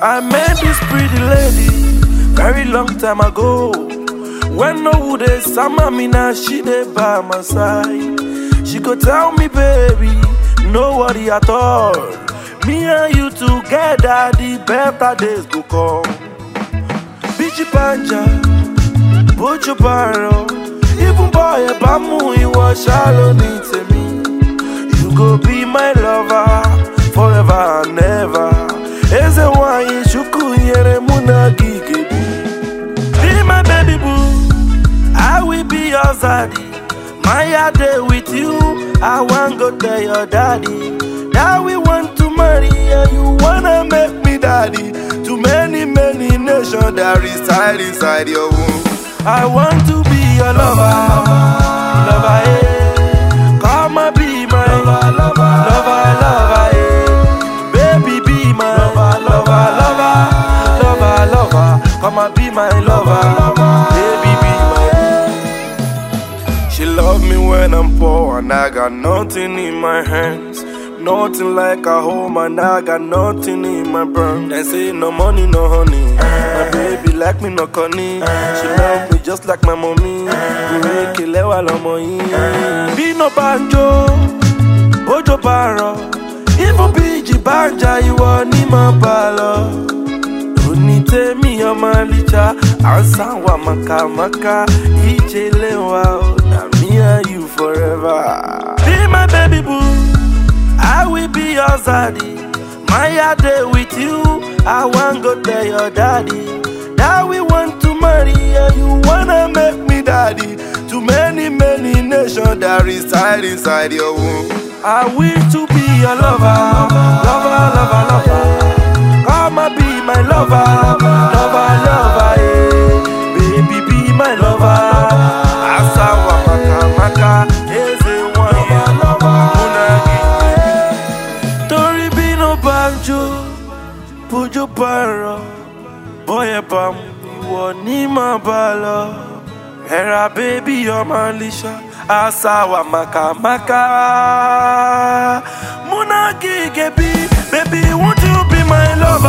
I met this pretty lady very long time ago. When no would they summer me now, she dey by my side. She go tell me, baby, no worry at all. Me and you together, the better days go come. Bichi panja, bojo baro, even boy eba mu iwọ ṣalo ní tèmi. You go be my lover forever and ever. Eze nwanyị chukwu nyere mụ na gị gebi. Be my baby boo, I will be your zaddy. My day with you, I want go tell your daddy that we want to marry and you wanna make me daddy to many many nations that reside inside your womb. I want to be your lover, lover, eh. Come and be my lover, lover, lover, lover, eh. Baby, be my lover, lover, lover, lover, lover. Come and be my lover, baby, be my. She love me when I'm poor and I got nothing in my hands. Nothing like a home and I got nothing in my brain. They say no money, no honey. My baby like me, no conny. She love me just like my mommy. Make lewa lomo yin. Be no banjo, bojo baro. Even biji banja, ìwọ ni mo bá lọ. Òní tèmi ọmọ àlìjà, à ń sáwà màkàmákà, ìjẹ́lẹ̀ wa ò nà mí and you forever. Be my baby boo, I will be your zaddy. My day with you, I want go tell your daddy that we want to marry and you wanna make me daddy to many many nations that reside inside your womb. I wish to be your lover, lover, lover, lover. Come and be my lover, lover, lover, yeah. Baby, be my lover. Asawa maka maka, eze wanya, munagi. Torí bí no banjo, bójó bárọ̀, bọ́yẹ̀ bá mu, ìwọ ní máa bá lọ. Ẹ̀rà bébí ọmọ Alisha, Asawa maka maka. Munagi gebi, baby, won't you be my lover?